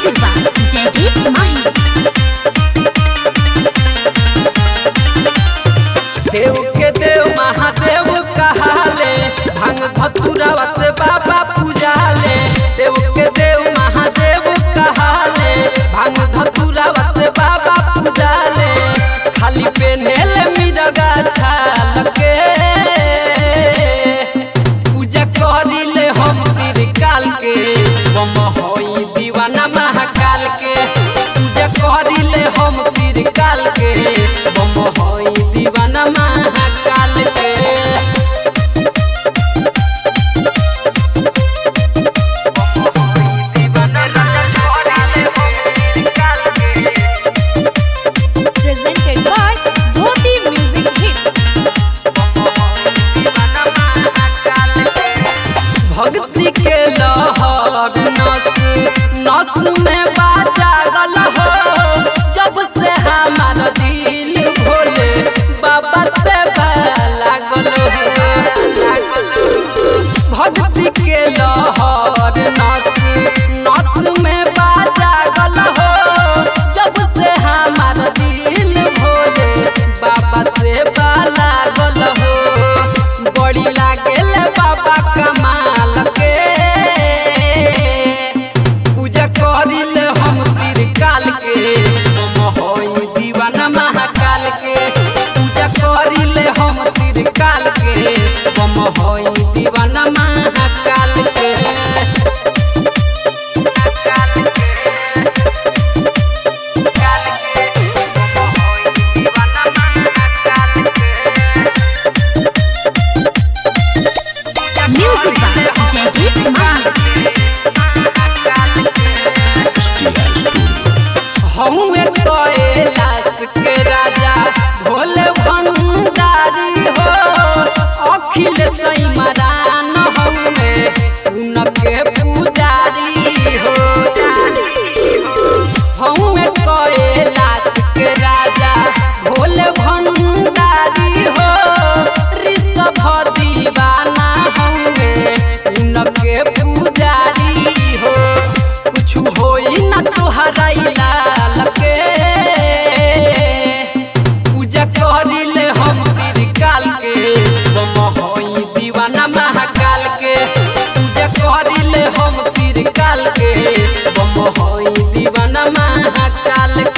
Music by Jaideep Mahi. देव के देव महादेव कहाले भांग धतुरवा से बाबा पूजाले देव के देव महादेव कहाले भांग धतुरवा से बाबा पूजाले खाली पेन्हेले मिरगा छाल के पूजा करिले हम त्रिकाल के बम होई दीवाना महाकाल के पूजा करिले हम त्रिकाल के बम होई दीवाना महाकाल के Presented by Dhoti Music Hit. भक्ति के लहर नस नस में बाजा गल हो जब से हमार दिल भोले बाबा से लागल हो भक्ति के लहर नस नस में बाजा गल हो जब से हमार दिल भोले बाबा से लागल हो बड़ी लागेल बाबा कमाल के पूजा करिल हम त्रिकाल के हम होई दीवाना महाकाल के पूजा करिल हम त्रिकाल के हम होई दीवाना महाकाल के Music by Jaideep Mahi. हमें कैलाश के राजा भोले भंडारी हो अखिल सैमरान हमें उनके पुजारी हो हमें कैलाश के राजा भोले भंडारी हो ऋषभ दीवाना हमें उनके पुजारी हो कुछ होई ना तोहरा लाल के पूजा करिले हम त्रिकाल के बम होई दीवाना महाकाल के पूजा करिले हम त्रिकाल के बम होई दीवाना महाकाल